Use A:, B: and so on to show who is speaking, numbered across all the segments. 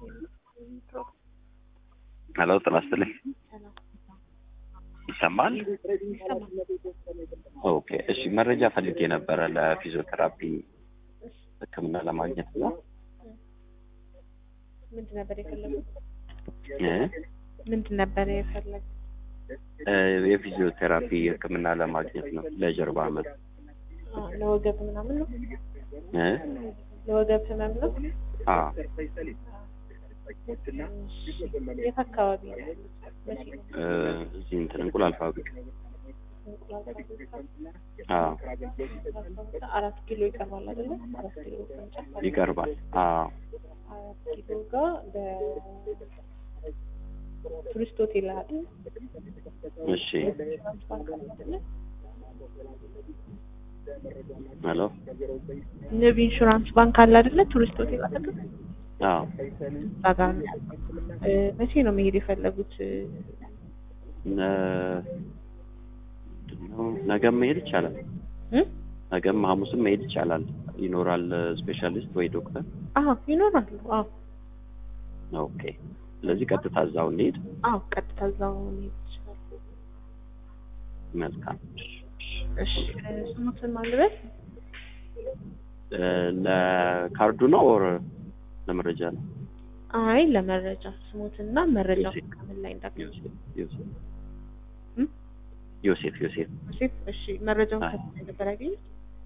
A: ሄሎ ጤና ይስጥልኝ። ይሰማል? ኦኬ እሺ፣ መረጃ ፈልጌ ነበረ ለፊዚዮቴራፒ ሕክምና ለማግኘት ነው።
B: ምንድን ነበር የፈለጉት?
A: እ
B: ምንድን ነበር የፈለጉት?
A: እ የፊዚዮቴራፒ ሕክምና ለማግኘት ነው ለጀርባ ህመም
B: አ፣ ለወገብ ምናምን ነው?
A: እ
B: ለወገብ ህመም ነው?
A: አ
B: እሺ፣ የት አካባቢ ነው ያሉት? መቼ ነው?
A: እ እዚህ እንትን እንቁላል ፋብሪካ
B: እንቁላል ፋብሪካ?
A: አ
B: አራት ኪሎ ይቀርባል አይደለ? አራት ኪሎ ቅርንጫፍ አለ።
A: ይቀርባል። አ
B: አራት ኪሎ ጋር በቱሪስት ሆቴል አይደል?
A: እሺ
B: ኢንሹራንስ ባንክ አለ አይደለ?
A: ሄሎ
B: ንብ ኢንሹራንስ ባንክ አለ አይደለ? ቱሪስት ሆቴል አጠገብ
A: አ
B: እዛ ጋር ነው ያለው። እ፣ መቼ ነው መሄድ የፈለጉት?
A: ነ ምንድነው ነገም መሄድ ይቻላል።
B: እ?
A: ነገም ሐሙስም መሄድ ይቻላል። ይኖራል ስፔሻሊስት ወይ ዶክተር።
B: አዎ ይኖራሉ። አዎ
A: ኦኬ ስለዚህ ቀጥታ እዛው እንሄድ።
B: አዎ ቀጥታ እዛው መሄድ ይችላል።
A: መልካም
B: እሺ እ፣ ስሙትን ማልበስ
A: እ፣ ለካርዱ ነው ኦር ለመረጃ ነው?
B: አይ ለመረጃ ስሙትና መረጃ
A: ዮሴፍ።
B: ከምን ላይ እንዳገኙ
A: ዮሴፍ ዮሴፍ
B: እ?
A: ዮሴፍ ዮሴፍ
B: ዮሴፍ እሺ መረጃውን
A: አይ።
B: ከምን ላይ ነበር ያገኙት?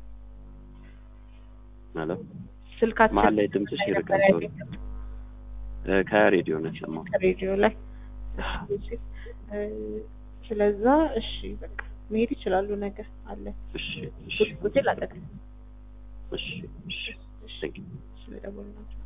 A: ማለት
B: ስልካችን
A: መሀል ላይ ድምፅሽ
B: ላይ
A: ይርቃል።
B: ነበር
A: ሶሪ
B: ያገኙት?
A: እ፣ ከሬዲዮ ነው የሰማው።
B: ከሬዲዮ ላይ እሺ ዮሴፍ እ፣ ስለዛ እሺ በቃ መሄድ ይችላሉ። ነገር አለ
A: እሺ እሺ
B: ሆቴል አጠገብ
A: እሺ እሺ
B: እሺ
A: ቴንክ ዩ
B: ስለደወልናቸው